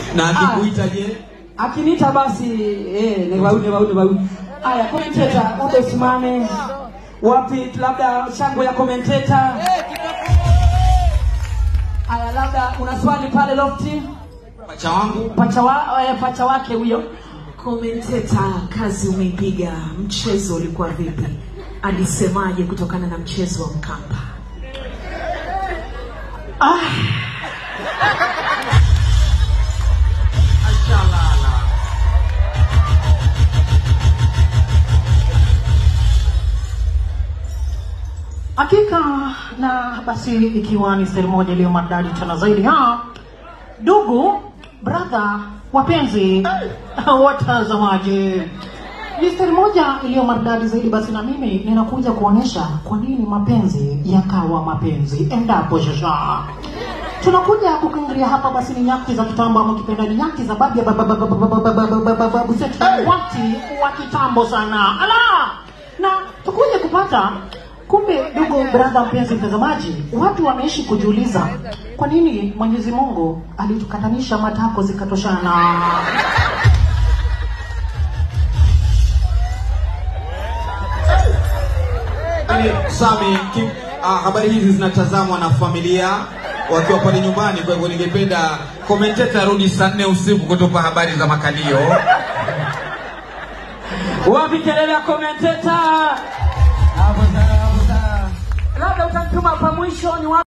na akikuita je Akiniita basi eh, ni wauni wauni wauni. Aya, commentator, labda usimame. Wapi labda shangwe ya commentator? Aya, labda una swali pale lofti? pacha wangu Pacha wa, eh, pacha wake huyo. Komenteta, kazi umeipiga. Mchezo ulikuwa vipi? Alisemaje kutokana na mchezo wa Mkapa? Hakika na basi, ikiwa ni sehemu moja iliyo maridadi tena zaidi ha ndugu brother, wapenzi watazamaji, ni sehemu moja iliyo maridadi zaidi. Basi na mimi ninakuja kuonyesha kwa nini mapenzi yakawa mapenzi endapo shasha tunakuja kukingiria hapa basi ni nyakti za kitambo ama kipenda ni nyakti za babu ya baba- baba- baba- baba- baba- baba- baba- babu zetu wakati wa kitambo sana ala na tukuja kupata kumbe ndugu brother mpenzi mtazamaji watu wameishi kujiuliza kwa nini mwenyezi mungu alitukatanisha matako zikatoshana Yaani, Sami kim, ah, habari hizi zinatazamwa na familia wakiwa pale nyumbani kwa hivyo ningependa komenteta rudi saa nne usiku kutupa habari za makalio Wapi kelele ya commentator? Hapo sawa, hapo sawa. Labda utamtuma pa mwisho ni wapi?